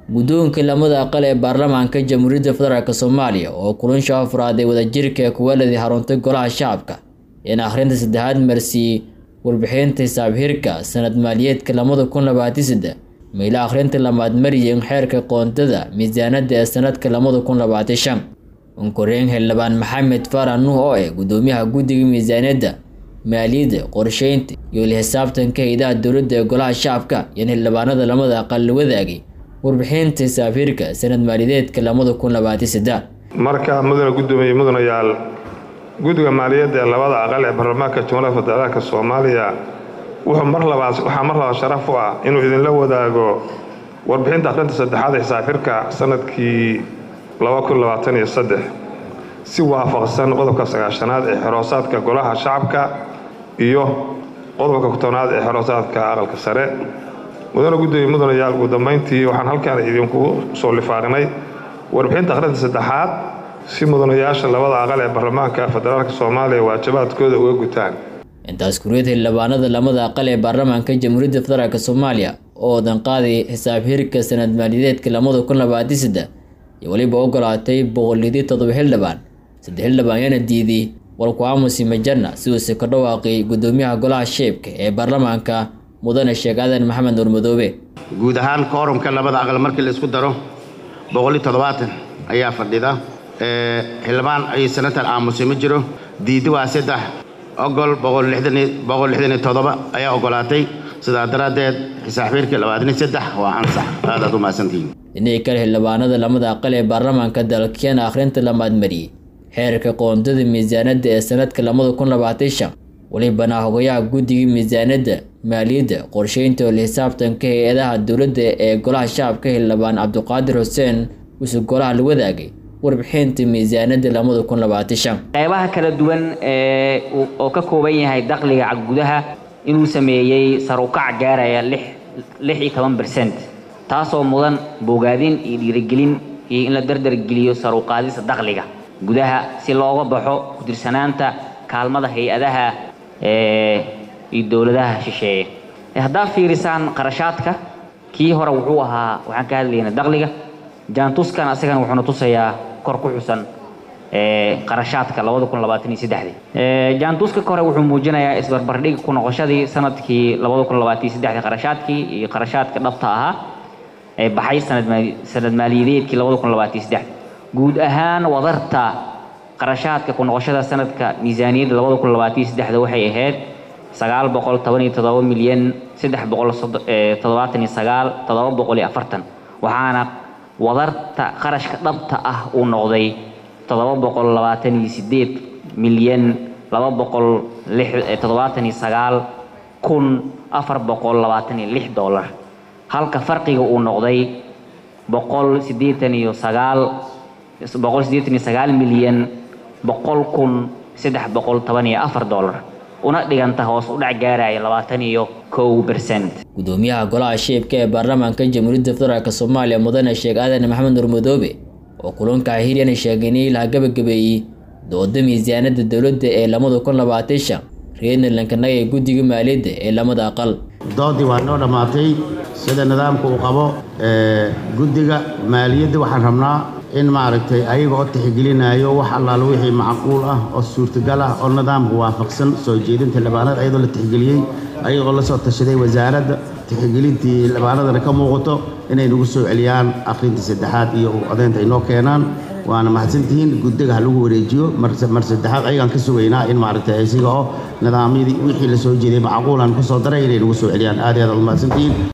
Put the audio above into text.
guddoonka lamada aqal ee baarlamaanka jamhuuriyadda federaalk soomaaliya oo kulansha afraaday wadajirka ee kuwaladii haruntay golaha shacabka in akhrinta saddexaad marsiiyey warbixinta hisaab-hirka sanad maaliyeedka labada kun labaatan saddex mayla akhrinta lamaad mariyeen xeerka qoondada miisaanada ee sanadka labada kun labaatan shan unkoreen xildhibaan maxamed faarax nuux oo ah guddoomiyaha guddiga miisaaniyadda maaliyadda qorsheynta iyo la xisaabtanka hay-adaha dowladda ee golaha shacabka iyo xildhibaanada lamada aqal la wadaagay warbixinta hisaab-hirka sanad maaliyadeedka labada kun labaatan saddex marka mudana guddoomiye mudanayaal guddiga maaliyadda ee labada aqal ee baarlamaanka jumhuuriyadda federaalk soomaaliya wuxuu mar labaad waxaa mar labaad sharaf u ah inuu idinla wadaago warbixinta akhrinta saddexaad ee xisaab-xirka sanadkii si waafaqsan qodobka sagaashanaad ee xeroosaadka golaha shacabka iyo qodobka kutobnaad ee xeroosaadka aqalka sare mudana guddoomiye mudanayaal ugu dambayntii waxaan halkaan idinku soo lifaaqnay warbixinta akhrinta saddexaad si mudanayaasha labada aqal ee baarlamaanka federaalk soomaaliya waajibaadkooda uga gutaan intaas kuriyad xildhibaanada lamada aqal ee baarlamaanka jamhuuriyadda federaalk soomaaliya oo wadan qaaday xisaab-hirka sanad maaliyadeedka labada kun labaatan saddex iyo weliba ogolaatay boqolidii toddoba xildhibaan saddex xildhibaan yaana diiday walku aamusi majanna siduuse ka dhawaaqay guddoomiyaha golaha sheebka ee baarlamaanka mudane sheekh aadan maxamed nuur madoobe guud ahaan koorumka labada aqal markii la isku daro boqoli toddobaatan ayaa fadhida xildhibaan ay sanatar aamusay ma jiro diidi waa saddex ogol boqol lixdaniyo toddoba ayaa ogolaatay sidaa daraaddeed xisaabxiirkii labaataniyo saddex waa ansax aadaad u mahadsantihiin dhinihii kale xildhibaanada lamada aqal ee baarlamaanka dalkeena akhrinta lamaad mariyey xeerka qoondada miisaanadda ee sanadka labada kun labaatan shan welibana hogayaha guddiga miisaanadda maaliyadda qorsheynta oo la xisaabtanka hay-adaha dowladda ee golaha shacabka xildhibaan cabdiqaadir xuseen uuse golaha la wadaagay warbixinta miisaanadda labada kun labaatan shan qeybaha kala duwan ee oo ka kooban yahay dakhliga gudaha inuu sameeyey sarukac gaaraya lix iyo toban bersent taasoo mudan bogaadin iyo dhiirigelin iyo in la dardargeliyo saruqaadista dakhliga gudaha si looga baxo ku-tirsanaanta kaalmada hay-adaha iyo dowladaha shisheeye haddaa fiirisaan qarashaadka kii hore wuxuu ahaa waxaan ka hadlaynaa dakhliga jaantuskan asagana wuxuuna tusayaa kor ku xusan qarashaadka labada kun labaatan iyo saddexdii jaantuska hore wuxuu muujinayaa isbarbardhig ku noqoshadii sanadkii labada kun labaatan iyo saddexdii qarashaadkii iyo qarashaadka dhabta ahaa ee baxay sanad maaliyadeedkii labada kun labaatan iyo saddexdii guud ahaan wadarta qarashaadka ku noqoshada sanadka miisaaniyadda labada kun labaatan iyo saddexda waxay ahayd sagaal boqol toban iyo toddoba milyan saddex boqol toddobaatan iyo sagaal toddoba boqol iyo afartan waxaana wadarta qarashka dhabta ah uu noqday toddoba boqol labaatan iyo sideed milyan laba boqol toddobaatan iyo sagaal kun afar boqol labaatan iyo lix dollar halka farqiga uu noqday boqol siddeetan iyo sagaal boqol siddeetan iyo sagaal milyan boqol kun saddex boqol toban iyo afar dollar una dhiganta hoos u dhac gaaraya labaatan iyo kow bersent guddoomiyaha golaha sheebka ee baarlamaanka jamhuuriyadda federaalk soomaaliya mudane sheekh aadan maxamed nuur madoobe oo kulunka hiryana sheegay in ilaha gabagabeeyey dooda miisaanada dowladda ee labada kun labaatan shan reernalankanag ee guddiga maaliyadda ee lamada aqal doodii waa noo dhammaatay sida nidaamka uu qabo guddiga maaliyadda waxaan rabnaa in maaragtay ayaga oo tixgelinayo wax allaala wixii macquul ah oo suurtagal ah oo nidaamka waafaqsan soo jeedinta libaanada ayadoo la tixgeliyey ayagoo la soo tashaday wasaaradda tixgelintii libaanadana ka muuqato inay nagu soo celiyaan akhrintii saddexaad iyo codaynta ay noo keenaan waana mahadsantihiin guddiga ha lagu wareejiyo mar saddexaad ayagaan ka sugaynaa in maaragtay isaga oo nidaamyadii wixii la soo jeeday macquulan ku soo daray inay nagu soo celiyaan aad iyo aad aad mahadsantihiin